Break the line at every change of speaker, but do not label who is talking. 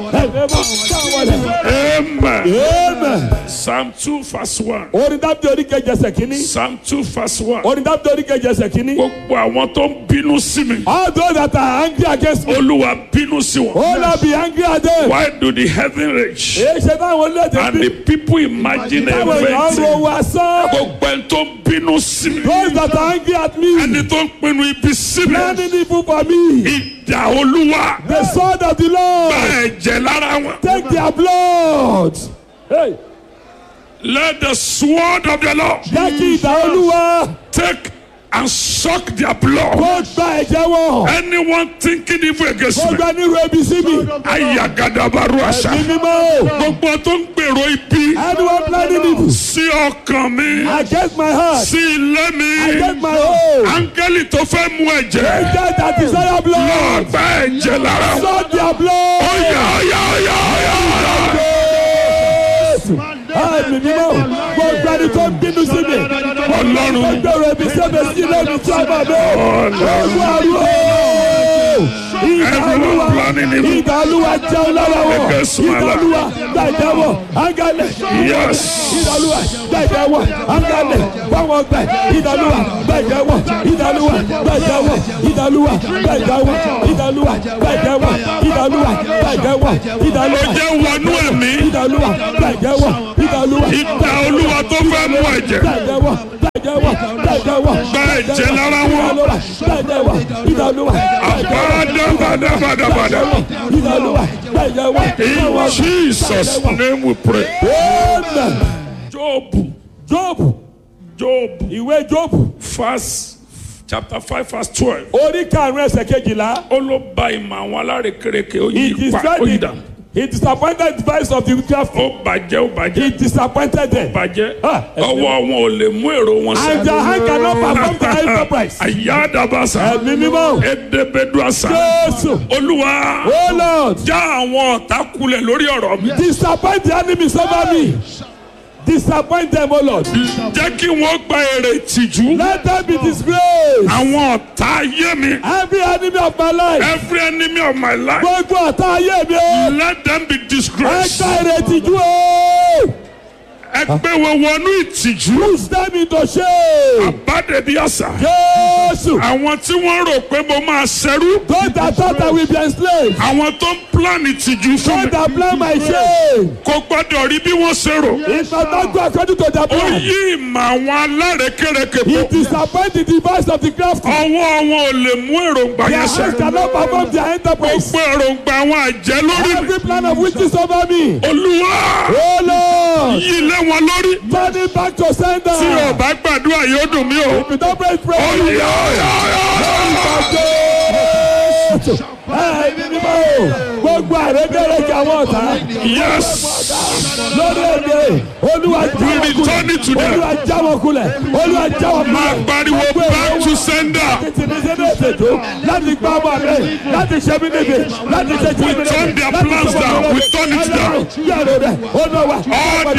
Amen.
Amen.
Psalm 2 verse 1.
Orin dábìdì orí kejì ẹsẹ̀ kínní.
Psalm 2 verse 1.
Orin dábìdì orí kejì ẹsẹ̀ kínní.
Gbogbo àwọn tó ń bínú sí mi.
All those that are angry against me.
Olúwa bínú sí wọn.
Oh Lord be angry at them.
Why do the heaven rage?
Èyí ṣe táwọn orílẹ̀-èdè
And
bí.
the people imagine a
Táwọn èèyàn ń ro
thing.
wa sán.
Gbogbo ẹni tó ń bínú sí mi.
Those that are angry at me.
Ẹni tó ń pinnu ibi sí mi.
Planning evil for me.
Ìjà Olúwa.
The sword of the Lord.
Bá ẹ̀jẹ̀ lára wọn.
Take their blood. Hey.
Let the sword of the Lord
Jẹ́ kí ìdá olúwa
take and suck their blood.
kó gba ẹ̀jẹ̀ wọn.
Anyone thinking evil against
Kó
me.
gba nírú ebi sí mi.
Ayagadabaru àṣà.
Ẹ̀mí mímọ́.
Gbogbo tó ń gbèrò ibi
Anyone planning evil
sí ọkàn mi.
against my heart.
Sí ilé mi.
Against my home.
Áńgẹ́lì tó fẹ́ mú ẹ̀jẹ̀.
Angel that desire blood.
Lọ gba ẹ̀jẹ̀ lára wọn.
Suck their blood.
Ọ̀yà ọ̀yà ọ̀yà ọ̀yà.
Jésù. Ẹ̀mí mímọ́. Gbogbo ẹni tó ń bínú sí mi.
Ọlọ́run.
Gbogbo ẹni tó ń bínú sí mi lórí tí a máa bẹ̀.
Ọlọ́run.
Olú àrùn. Ìdá
Everyone
olúwa.
planning evil.
Ìdá olúwa jẹun lára wọn.
Against my
Ìdá
life.
olúwa gbàjẹ́wọ̀. Ángálẹ̀.
Yes.
ìdàlúwà gbẹ̀jẹ̀wọ̀ àǹgálẹ̀ báwọn gbẹ̀ ìdàlúwà gbẹ̀jẹ̀wọ̀ ìdàlúwà gbẹ̀jẹ̀wọ̀ ìdàlúwà gbẹ̀jẹ̀wọ̀ ìdàlúwà gbẹ̀jẹ̀wọ̀ ìdàlúwà gbẹ̀jẹ̀wọ̀
Ó
ìdàlúwà
jẹ́ wọnú ẹ̀mí.
ìdàlúwà gbẹ̀jẹ̀wọ̀ ìdàlúwà
Ìdá Olúwa tó fẹ́ mú ẹ̀jẹ̀.
gbẹ̀jẹ̀wọ̀ gbẹ̀jẹ̀wọ̀ gbẹ̀jẹ̀wọ̀
Gba ẹ̀jẹ̀ lára wọn.
ìdàlúwà gbẹ̀jẹ̀wọ̀ ìdàlúwà
Àbádàbàdàbàdàbàdà.
ìdàlúwà gbẹ̀jẹ̀wọ̀
In Jesus' name we pray.
Amen.
Job.
Job
Job.
ìwé Job
Verse chapter five verse twelve.
orí karùn-ún ẹsẹ̀ kejìlá.
Ó ló ba ìmọ̀ àwọn alárékérekè ó
He
yí pa ó yí dà.
destroyed the, he disappointed the device of the crafty.
Ó bàjẹ́ ó
He
bàjẹ́.
disappointed them.
Bàjẹ́.
Ah,
Ọwọ́ wọn ò lè mú èrò wọn
And their hand cannot perform the enterprise.
Àyádàbàsà.
Ẹ̀mí mímọ́.
Edebeduasa.
Jésù.
Olúwa.
Oh Lord.
Já àwọn ọ̀tá kulẹ̀ lórí ọ̀rọ̀ mi.
Disappoint the enemies over me. Disappoint them, oh Lord.
Jẹ́ kí wọ́n gba èrè ìtìjú.
Let them be disgraced.
Àwọn ọ̀tá ayé mi.
Every enemy of my life.
Every enemy of my life.
Gbogbo ọ̀tá ayé mi o.
Let them be
Ẹ
disgraced.
gba ìrètí jú o.
Ẹ gbé wọn wọnú ìtìjú.
Push them into shame.
Àbádẹ́bí àṣà.
Jésù.
Àwọn tí wọ́n rò pé mo máa ṣẹrú.
Those that thought I will be enslaved.
Àwọn tó ń plan ìtìjú fún
Those
mi.
that plan my shame.
Kò gbọ́dọ̀ rí bí wọ́n ṣe rò.
It does not go according to their
Ó
plan.
yí ìmọ̀ àwọn alárékérekè
He
pọ̀.
disappoint the device of the crafty.
Ọwọ́ wọn ò lè mú èròǹgbà
Their
yẹn
hands
ṣẹ.
cannot perform their enterprise.
Gbogbo èròǹgbà àwọn àjẹ́ lórí mi.
Every plan of witches over me.
Olúwa
Oh Lord.
yí lé wọn lórí.
Turn it back to sender.
Tí o bá gbàdúrà yóò dùn mí o.
If you don't pray, pray.
Ọ̀yà ọ̀yà ọ̀yà.
Jésù. Ẹ̀mí mímọ́ o. Gbogbo àrékèrèké àwọn ọ̀tá.
Yes.
Lórí èdè. Olúwa já
We
wọn
return
kulẹ̀.
it to them.
Olúwa já wọn kulẹ̀. Olúwa já wọn kulẹ̀.
Máa pariwo
Gbogbo èrò
back
wọn.
to sender.
láti ní sínú ètò láti gbá ọmọ rẹ láti ṣe mí níbi láti ṣe tí mi níbi
turn their plans down. We turn it down.
yàrá rẹ ó náà wà.
All